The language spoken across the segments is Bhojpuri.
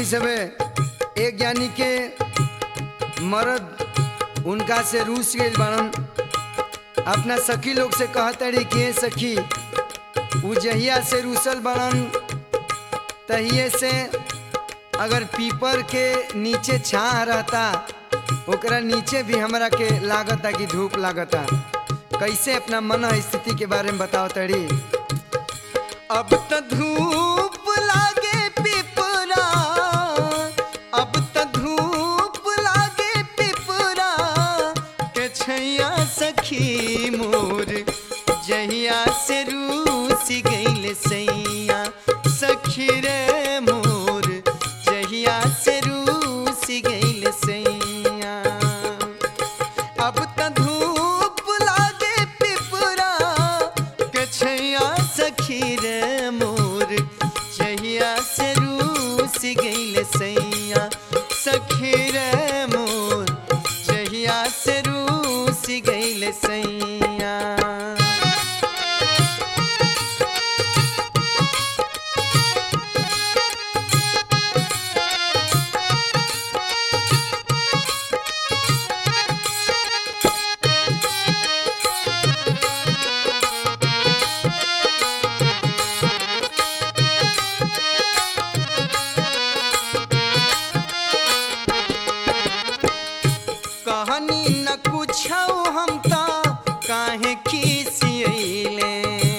सबे एक यानी के मर्द उनका से रूस गई बाड़न अपना सखी लोग से कहतड़ी कि "ए सखी उ जहिया से रूसल बाड़न तहिए से अगर पीपर के नीचे छाह रहता ओकरा नीचे भी हमरा के लागता कि धूप लागता कैसे अपना मन स्थिति के बारे में बताओ तड़ी अब त धूप लागे पिपरा अब त धूप लागे पिपरा के छैया सखी मोर जहिया से रूस गईल सैया सखी रे मोर जहिया से रूस गईल सैया अब त धूप लागे पिपरा के छैया सखी रे मोर जहिया से रूस गईल सैया सखी रे मोर जहिया से रूस गईल सैया कहनी न कुछ हम त काहे खिसियले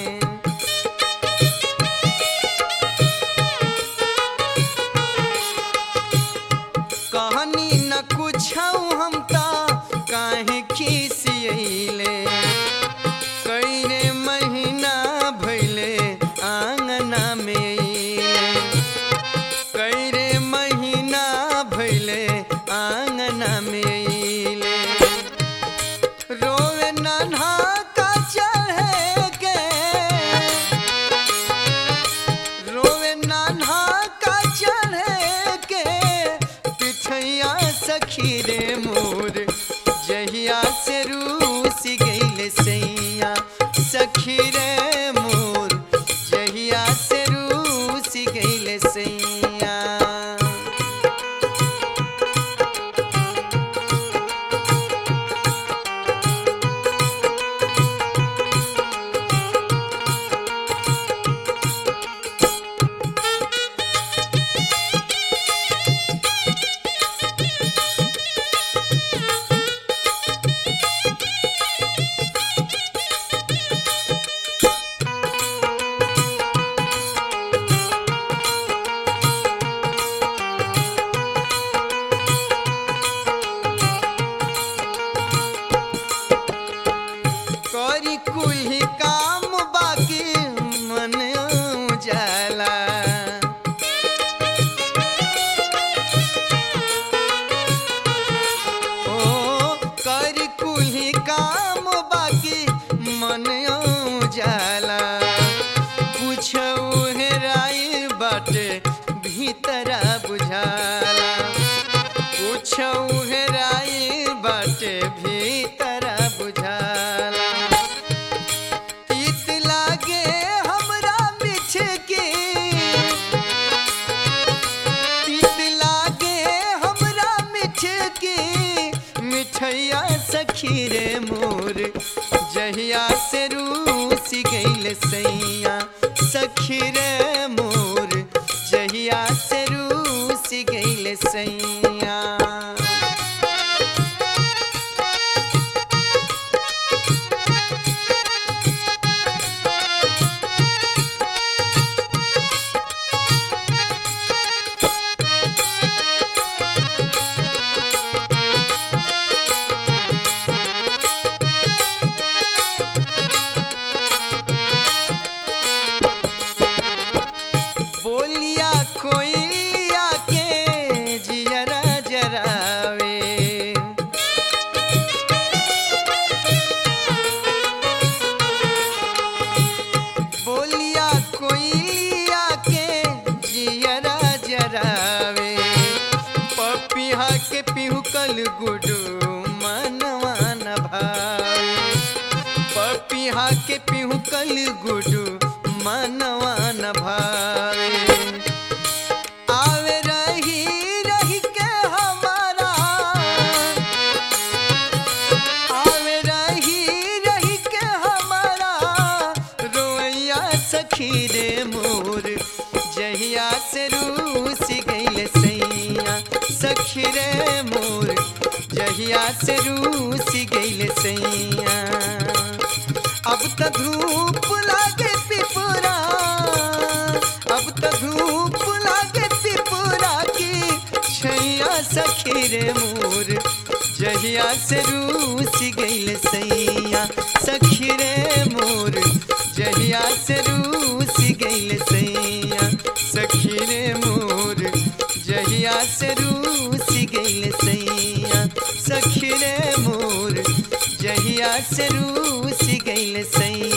कहनी न कुछ हम त काहे खिसियले कईरे महीना भैले आंगना में अइले। कैरे महीना भैले आंगना में अइले। रोवे नन्हा का चढ़े के रोवे नन्हा का चढ़े के पिठैया सखी रे मोर जहिया से रूस गईल सैया सखी रे मोर जहिया से रूस गईल सैया करी कुल्ही काम बाकी मन जाला ओ करी कुल्ही काम बाकी मन जाला कुछ हेराई बाटे भीतरा बुझाला कुछ हेराई बाटे भीतरा बुझाला तीत लागे हमरा मिछ के तीत लागे हमरा मिछ के मिठैया सखी रे मोर जहिया से रूस गईल सैया सखी रे मोर जहिया से रूस गईल सैया बोलिया कोइलिया के जियरा जरावे बोलिया कोइलिया के जियरा जरावे पपिहा के पिहुकल गुडू मनवा न भावे पपिहा के पिहुकल गुडू मनवा न भावे आवे रही से रूस गइल सैया अब त धूप लागे पिपुरा अब त धूप लागे पिपुरा की छैया सखी रे मोर जहिया से रूस गइल सैया सखी रे मोर जहिया से रूस गइल सैया सखी रे मोर जहिया से रूस गइल सैया सखी रे मोर जहिया से रूस गइल सैया